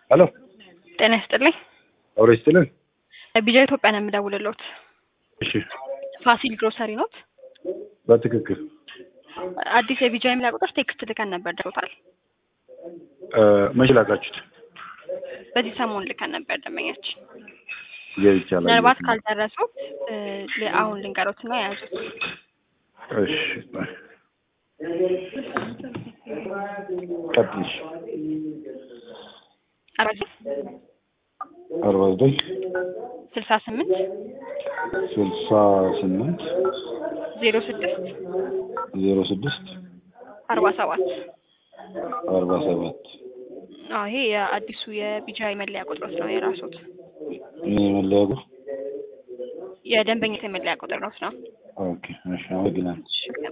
ሄሎ ጤና ይስጥልኝ። አውሬ ስትልን ቢጃ ኢትዮጵያ ነው የምደውልልዎት። እሺ፣ ፋሲል ግሮሰሪ ኖት? በትክክል አዲስ የቢጃ የሚላ ቁጥር ቴክስት ልከን ነበር ደርሶታል። እ፣ መቼ ላካችሁት? በዚህ ሰሞን ልከን ነበር ደንበኛችን። ገብቻለሁ። ምናልባት ካልደረሱት እ፣ ል- አሁን ልንገሮት እና የያዙት እሺ፣ ቀጥልሽ። አራት አርባ ዘጠኝ ስልሳ ስምንት ስልሳ ስምንት ዜሮ ስድስት ዜሮ ስድስት አርባ ሰባት አርባ ሰባት አዎ ይሄ የአዲሱ የቢጃ መለያ ቁጥሮት ነው የራሱት ይህ መለያ ቁጥር የደንበኝነት የመለያ ቁጥር ነው ነው ኦኬ። እሺ፣ አመሰግናለሁ። እሺ